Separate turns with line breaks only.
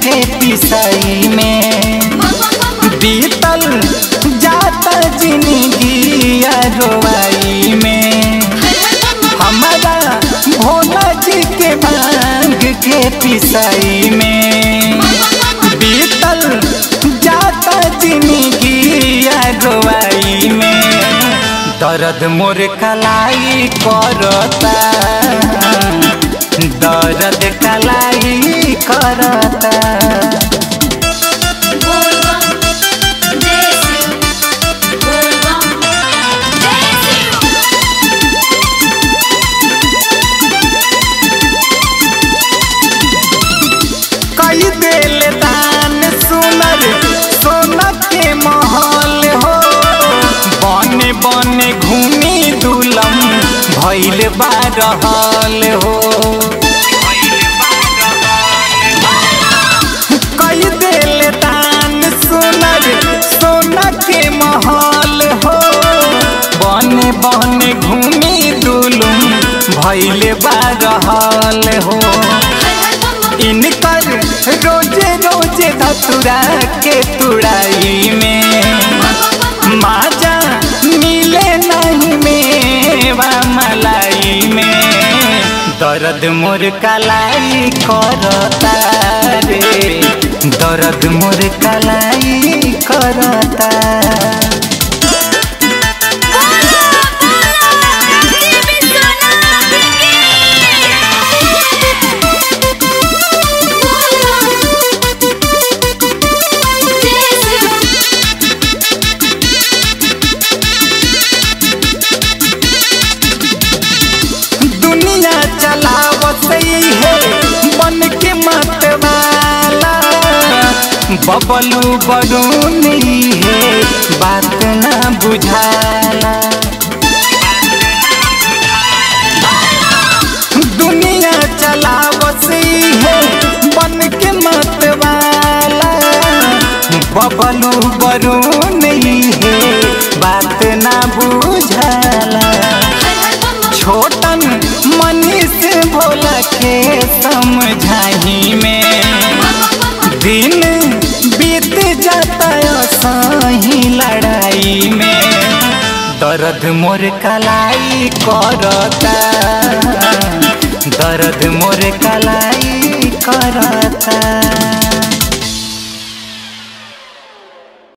के पिसाई में बीतल जाता जिंदगी रोवाई में हमारा भोला जी के भांग के पिसाई में बीतल जाता जिंदगी रोवाई में दर्द मोर कलाई करता दर्द कलाई करता कई दिल दान सुनर सोना के महल हो बने बने घूमी दुलम भैल बारहल हो कई दिल दान सुनर सोना के महल हो बने बने घूमी दुलम भैल बारहल हो इनकर रोजे रोजे धतुरा के तुड़ाई में माजा मिले नहीं मेवा मलाई में दर्द मोर कलाई करता रे दर्द मोर कलाई करता दुनिया चलावत है बन के मत वाला बबलू बरूनी है बात ना बुझाला दुनिया चलावत है बन के मत वाला बबलू बरूनी है बात ना बुझाला छोटन मनीष भोला के समझाही में दिन बीत जाता सही लड़ाई में दर्द मोर कलाई करता दर्द मोर कलाई करता